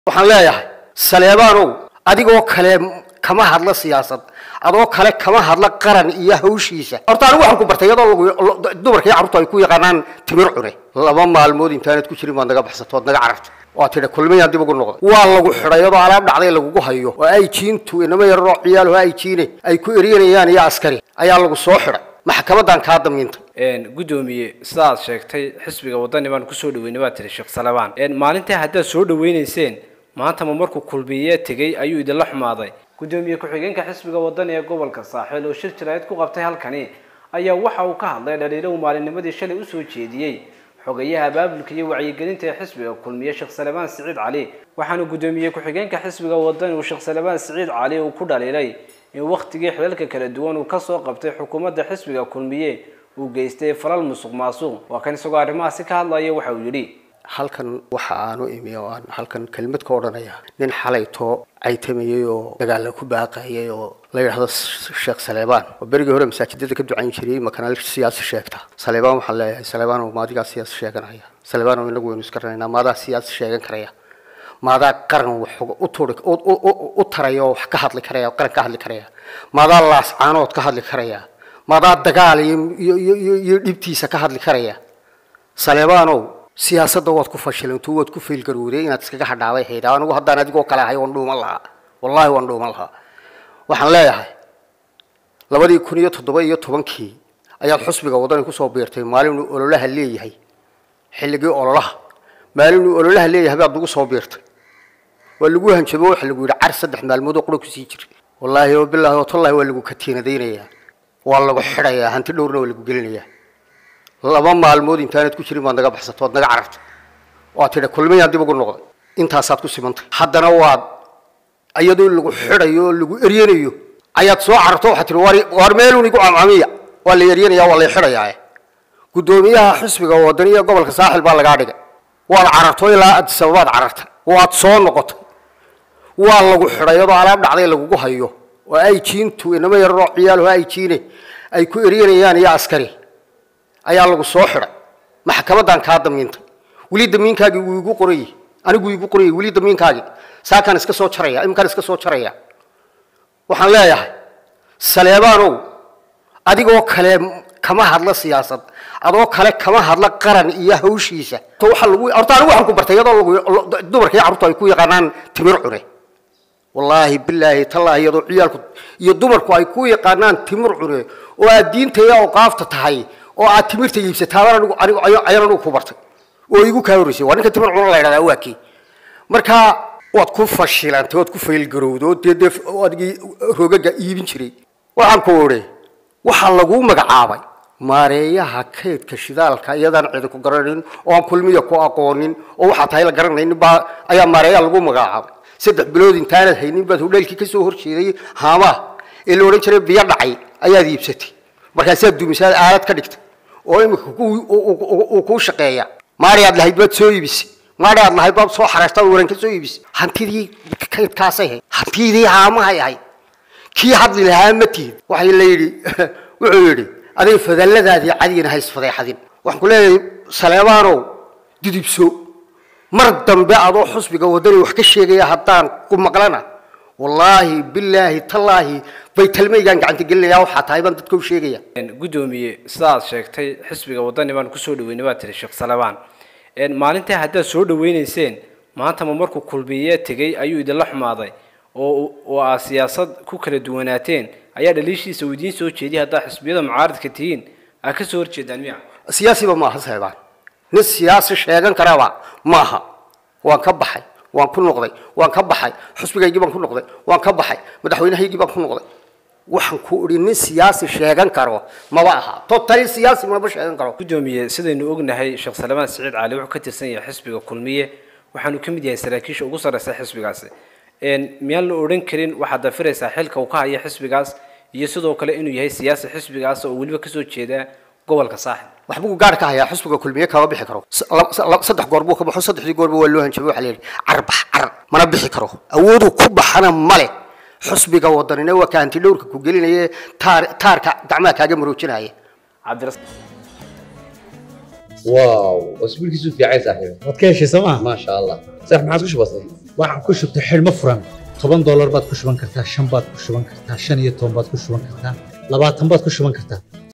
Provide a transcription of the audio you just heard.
waxaan leeyahay saleebaanow adigoo kale kama hadla siyaasad adoo kale kama hadla qaran iyo hawshiisa horta anigu waxaan ku bartay iyadoo lagu dumarka iyo carruurtu ay ku yaqaanaan timir cune laba maalmood intaanad ku jirin baad naga baxsato ood naga cararto waa tidhi kulmayaan dib ugu noqday waa lagu xidhay iyadoo alaab dhacday lagugu hayo oo ay jiintu inama yararoo ciyaal ay jiine ay ku eryanayaan iyo askari ayaa lagu soo xidhay maxkamadan kaa damiintay gudoomiye sidaad sheegtay xisbiga wadani baan kusoo dhaweynay baa tiri sheekh salabaan maalintii haddaad soo dhaweynayseen maanta ma markuu kulmiye tegey ayuu idinla xumaaday gudoomiye ku-xigeenka xisbiga wadani ee gobolka saaxiil oo shir jiraayad ku qabtay halkani ayaa waxa uu ka hadlay dhaliilo uu maalinnimadii shalay usoo jeediyey xogayaha abaabulka iyo wacyigelinta ee xisbiga kulmiye sheekh salabaan siciid cali waxaana gudoomiye ku-xigeenka xisbiga wadani uu sheekh salabaan siciid cali uu ku dhaliilay in wakhtigii xilalka kala duwan uu kasoo qabtay xukuumadda xisbiga kulmiye uu geystay falal musuq maasuq waa kan isagoo arrimahaasi ka hadlaya waxa uu yidhi halkan waxa aanu imi oo aan halkan kelmad ka odhanaya nin xalaytoo caytamayay oo dagaalla ku baaqayay oo la yidhaahdo sheekh saleebaan oo berigii hore masaajidada ka ducayn jiray makana siyaasi sheegta saleebaan waxaan leeyahay saleebaan oo maadigaa siyaasi sheeganaya saleebaan oo inagu waynu iska ranaynaa maadaa siyaasi sheegan karaya maadaa qaran wax u turi u taraya oo wax ka hadli karaya oo qaran ka hadli karaya maadaa laascaanood ka hadli karaya maadaa dagaal iyo iyo iyo dhibtiisa ka hadli karaya saleebaanow siyaasadda waad ku fashilanto waad ku faylgarowday inaad iskaga hadhaabay haydaa anigu haddaan adigoo kale ahay waan dhuuman lahaa wallahi waan dhuuman lahaa waxaan leeyahay labadii kun iyo toddoba iyo tobankii ayaad xusbiga wadani kusoo biirtay maalinuu ololaha leeyahay xilligii ololaha maalinuu ololaha leeyahay baad nagu soo biirtay waa lagu hanjabo waxa lagu yidhi car saddex maalmood oo qura kusii jiray wallaahi oo bilaahi oo tallahi waa lagu katiinadaynayaa waa lagu xidhayaa hanti dhowrna waa lagu gelinayaa laba maalmood intaanad ku jirin baad naga baxsato ood naga cararto waa tidhi kulmayaan dib ugu noqday intaasaad ku simantay haddana waad iyadoo lagu xidhayo oo lagu eryanayo ayaad soo cararto waxaad tihi war war meelun igu camcamiya waa la eryanaya waa la xidhayaa guddoomiyaha xisbiga wadaniya gobolka saaxil baa lagaa dhigay waad cararto ilaa addis ababaad carartay waad soo noqotay waa lagu xidhay iyadoo alaab dhacday lagugu hayo oo ay jiintu inama yararoo ciyaal ay jiine ay ku eryanayaan iyo askari ayaa lagu soo xidhay maxkamadan kaa damiintay weli damiinkaagii wuu igu qorayey anigu igu qorayey weli damiinkaagii saakaan iska soo jaraya iminkaan iska soo jaraya waxaan leeyahay saleebaanow adigoo kale kama hadla siyaasad adoo kale kama hadla qaran iyo hawshiisa waxa lagu horta anigu waxaan ku bartay iyadoo lagu dumarka iyo carruurtu ay ku yaqaanaan timir cune wallaahi bilaahi tallaahi iyadoo ciyaalku iyo dumarku ay ku yaqaanaan timir cune oo aad diinta iyo awqaafta tahay oo aad timirta iibsataabaan anigu anigu ayaan anigu ku bartay oo igu kaa horreysay waa ninka timir cuna la yidhahdaa waa kii marka waad ku fashilantay waad ku faylgarowday oo dee dee adigii rogaga iibin jiray waxaan ku odhi waxaa laguu magacaabay maareeyaha kaydka shidaalka iyadaan cidi ku garanaynin oo aan kulmiya ku aqoonin oo waxaa tahay la garanaynin baa ayaa maareeyaha lagu magacaabay saddex bilood intaanad haynin baad hudheelkii kasoo horjeeday haamaha ee la odhan jiray biyo dhacay ayaad iibsatay markaasaad dumisaad aalad ka dhigtay oo imika uu kuu shaqeeya maari aad lahayd baad soo iibisay maari aad lahayd baad soo xareertay waran ka soo iibisay hantidii kaydkaasay ahayd hantidii haamahay ahayd kii hadli lahaa ma tihid waxay la yidhi wuxuu yidhi aday fadalladaadii cadigina hays fadeexadin waxaan ku leeyahay saleebaanow didibso mar dambe adoo xusbiga wadani wax ka sheegaya haddaan ku maqlana wallaahi bilaahi tallaahi bay talmaygaan gacanta gelinaya waxaa tahay baan dadka u sheegaya gudoomiye sidaad sheegtay xisbiga wadani baan kusoo dhaweynay baa tiri sheekh salabaan maalintii haddaad soo dhaweynayseen maanta ma markuu kulmiye tegey ayuu idinla xumaaday oo oo aad siyaasad ku kala duwanaateen ayaa dhaliishiisa uu idiin soo jeediyay haddaad xisbiyada mucaaradka tihiin aad ka soo horjeedaan miya siyaasiba maaha saleebaan nin siyaasi sheegan karaba maaha waan ka baxay waan ku noqday waan ka baxay xusbigaygii baan ku noqday waan ka baxay madaxweynahaygii baan ku noqday waxaan ku idhi nin siyaasi sheegan karo maba aha totali siyaasi maba sheegan karo gudoomiye sidaynu ognahay sheekh salmaan siciid cali wuxuu ka tirsan yahay xisbiga kulmiye waxaanu ka mid yahay saraakiisha ugu sarreysa xisbigaasi miyaan la odhan karin waxaad dafiraysaa xilka uu ka haya xisbigaas iyo sidoo kale inuu yahay siyaasi xisbigaas oo weliba kasoo jeeda gobolka saaxib waxbuu gaar ka hayaa xusbiga kulmiye kama bixi karo saddex goor buu ka baxo saddexdii goorba waa loo hanjabay waxaa la yidhi carbax car mana bixi karo awooduu ku baxana male xusbiga wadanina waa ka hanti dhowrka ku gelinaya taar taarka gacmaha kaaga maroojinaya cabdiras واو اسبوعك في عايز صاحبي waad ka heshay sooma ما شاء الله صح ما عاد وش بصير waxaan ku shubtay xidhmo furan toban doolar baad ku shuban kartaa shan baad ku shuban kartaa shan iyo toban baad ku shuban kartaa labaatan baad ku shuban kartaa